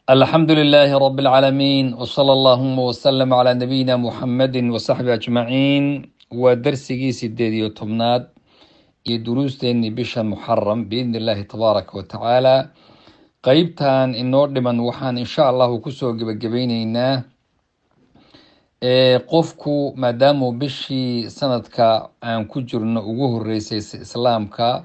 alxamdu lilaahi rab اlcaalamiin wsala allahuma wslm cla nabiyina muxamadi wasaxbi ajmaciin waa darsigii sideed iyo tobnaad iyo duruusteenii bisha muxaram biidni illaahi tabaaraka wa tacaala qeybtan inoo dhiman waxaan insha allahu kusoo gebagabayneynaa qofku maadaamuu bishii sanadka aan ku jirno ugu horeysay islaamka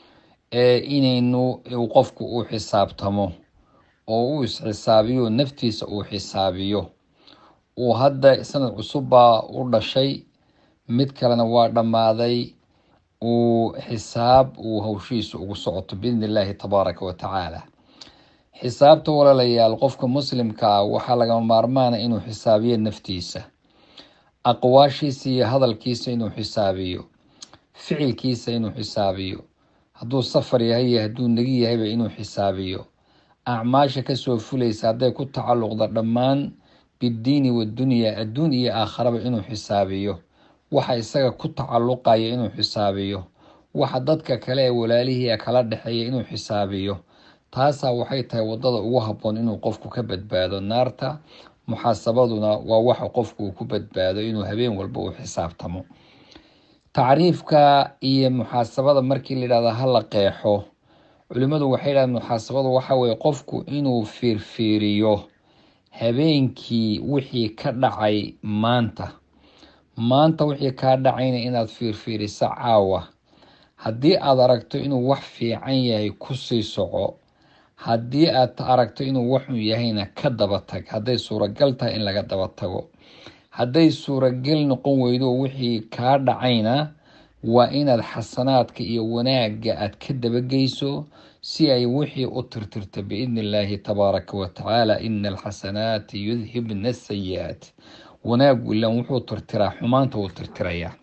inaynu qofku uu xisaabtamo oo uu isxisaabiyo naftiisa uu xisaabiyo uu hadda sanad cusubbaa u dhashay mid kalena waa dhammaaday uu xisaab uu hawshiisa ugu socoto biidni illaahi tabaaraka wa tacaala xisaabta walaalayaal qofka muslimka ah waxaa lagama maarmaana inuu xisaabiyo naftiisa aqwaashiisa iyo hadalkiisa inuu xisaabiyo ficilkiisa inuu xisaabiyo hadduu safar yahay iyo hadduu negi yahayba inuu xisaabiyo acmaasha kasoo fulaysa hadday ku tacalluqda dhammaan biddiini waddunyaa adduun iyo aakharaba inuu xisaabiyo waxa isaga ku tacalluqaya inuu xisaabiyo waxa dadka kale ee walaalihii kala dhexeeya inuu xisaabiyo taasaa waxay tahay waddada ugu habboon inuu qofku ka badbaado naarta muxaasabaduna waa waxa qofku uu ku badbaado inuu habeen walba uu xisaabtamo tacriifka iyo muxaasabada markii layidhahdo hala qeexo culimmadu waxay yidhahdeen muxaasabadu waxa weye qofku inuu fiirfiiriyo habeenkii wixii ka dhacay maanta maanta wixii kaa dhacayna inaad fiirfiiriso caawa haddii aad aragto inuu wax fiican yahay kusii soco haddii aad aragto inuu waxun yahayna ka daba tag hadday suuragal tahay in laga daba tago hadday suuragal noqon weydo wixii kaa dhacayna waa inaad xasanaadka iyo wanaagga aad ka dabageyso si ay wixii u tirtirta biidni illaahi tabaaraka wa tacaala ina alxasanaati yudhibna asayi-aat wanaagu ilan wuxuu tirtiraa xumaanta wuu tirtirayaa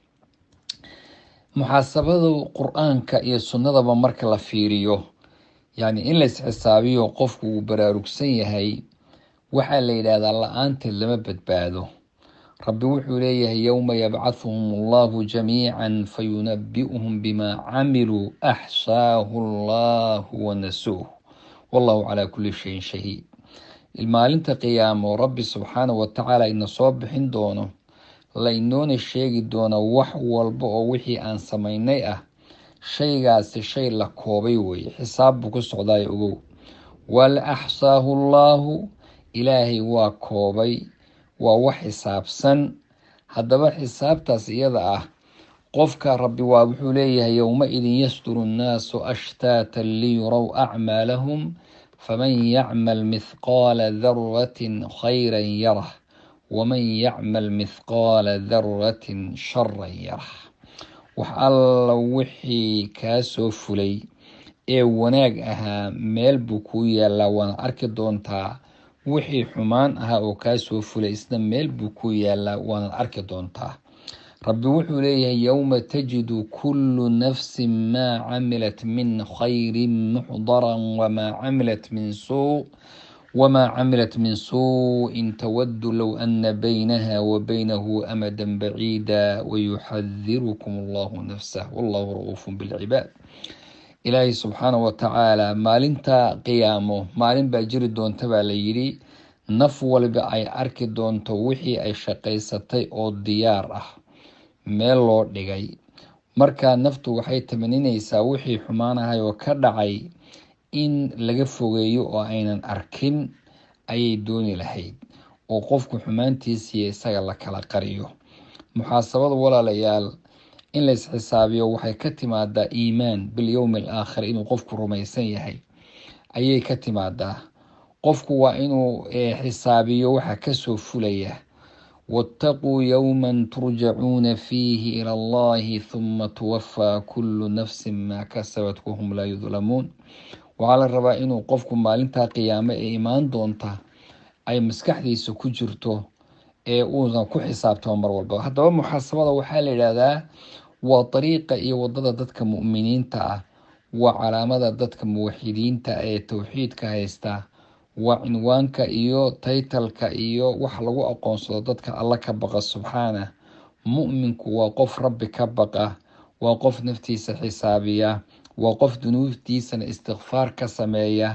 muxaasabadu qur-aanka iyo sunnadaba marka la fiiriyo yacni in lays xisaabiyo qofku uu baraarugsan yahay waxaa la yidhaahdaa la-aanteed lama badbaado rabbi wuxuu leeyahay yowma yabcahuhum allahu jamiica fayunabi'uhum bimaa camiluu axsaahu allahu wanasuuh wallahu calaa kulli shayin shahiid maalinta qiyaamo rabbi subxaana wa tacaala ina soo bixin doono la inoona sheegi doono wax walba oo wixii aan samaynay ah shaygaasi shay la koobay weeye xisaab buu ku socdaayo ogow wal axsaahu allaahu ilaahay waa koobay waa wax xisaabsan haddaba xisaabtaas iyada ah qofka rabbi waa wuxuu leeyahay yowma-idin yasduru nnaasu ashtaatan liyurow acmaalahum faman yacmal mithqaala daratin khayran yarah waman yacmal mithqaala daratin sharan yarah wax alla wixii kaa soo fulay ee wanaag ahaa meel buu kuu yaallaa waana arki doontaa wixii xumaan ahaa oo kaa soo fulay isna meel buu ku yaalaa waanaad arki doontaa rabbi wuxuu leeyahay yowma tajidu kullu nafsin maa camilat min khayrin muxdaran wamaa camilat min suu wamaa camilat min suu-in tawaddu low ana baynaha wa baynahu amadan baciida wayuxadirukum allahu nafsah wallahu ra-uufun bilcibaad ilaahay subxaana wa tacaala maalinta qiyaamo maalin baa jiri doonta baa la yidhi naf waliba ay arki doonto wixii ay shaqaysatay oo diyaar ah meel loo dhigay markaa naftu waxay tamaninaysaa wixii xumaanahay oo ka dhacay in laga fogeeyo oo aynan arkin ayay dooni lahayd oo qofku xumaantiisiiyo isaga la kala qariyo muxaasabada walaalayaal in lays xisaabiyo waxay ka timaadaa iimaan bilyowmi al aakhir inuu qofku rumaysan yahay ayay ka timaadaa qofku waa inuu xisaabiyo waxa kasoo fulaya waataquu yowman turjacuuna fiihi ila allahi huma tuwafaa kullu nafsin maa kasabat wahum laa yudlamuun waxaa la rabaa inuu qofku maalintaa qiyaamo ee imaan doonta ay maskaxdiisa ku jirto ee uusan ku xisaabtamo mar walba haddaba muxaasabada waxaa la yidhaahdaa waa dariiqa iyo wadada dadka mu'miniinta ah waa calaamada dadka muwaxidiinta ee towxiidka haysta waa cinwaanka iyo taytalka iyo wax lagu aqoonsado dadka alla ka baqa subxaana mu'minku waa qof rabbi ka baqa waa qof naftiisa xisaabiya waa qof dunuubtiisana istikfaar ka sameeya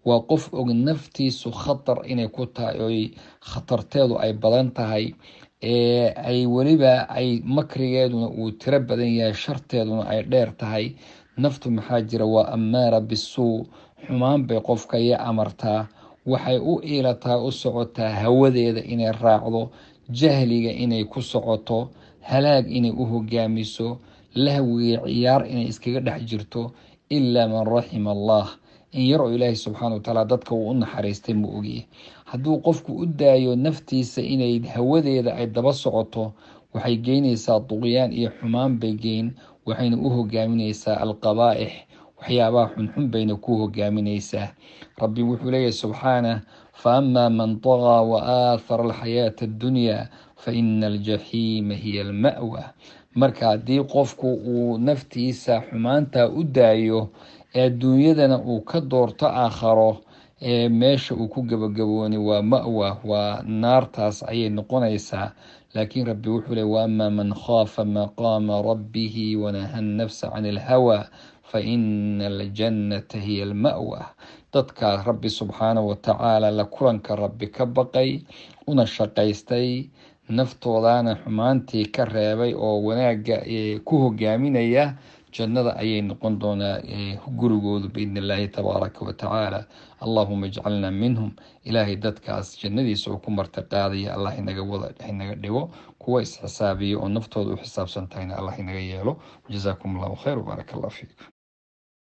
waa qof og naftiisu khatar inay ku tahay oy khatarteedu ay badan tahay ee ay weliba ay makrigeeduna uu tiro badan yahay sharteeduna ay dheer tahay naftu maxaa jira waa ammaara bisuu xumaan bay qofka iyo amartaa waxay u iilataa u socotaa hawadeeda inay raacdo jahliga inay ku socoto halaag inay u hogaamiso lahwiga ciyaar inay iskaga dhex jirto ilaa man raxima allah in yar oo ilaahay subxaana watacaala dadka uu u naxariistay ma ogiye hadduu qofku u daayo naftiisa inay hawadeeda ay daba socoto waxay geynaysaa duqyaan iyo xumaan bay geyn waxayna u hogaaminaysaa alqabaa'ix waxyaabaha xunxun bayna ku hogaaminaysaa rabbi wuxuu leeyahy subxaanah fa amaa man طagaa wa aathara alxayaata addunyaa fa ina aljaxiima hiya alma'wa marka haddii qofku uu naftiisa xumaanta u daayo ee adduunyadana uu ka doorto aakharo ee meesha uu ku gabagabooni waa ma'wa waa naartaas ayay noqonaysaa laakiin rabbi wuxuu ley waamaa man khaafa maqaama rabbihi wanaha nafsa can ilhawa fa ina aljannata hiya alma'wa dadkaa rabbi subxaanahu watacaala la kulanka rabbi ka baqay una shaqaystay naftoodana xumaantii ka reebay oo wanaagga ku hogaaminaya jannada ayay noqon doonaa gurigoodu biidn illaahi tabaaraka wa tacaala allahuma ijcalna minhum ilaahay dadkaas jannadiisa oo ku marti qaadaya allah inaga wada inaga dhigo kuwa isxisaabiya oo naftooda u xisaabsan tahayna allah inaga yeelo jazaakum allahu khayr wbaarak allah fiikum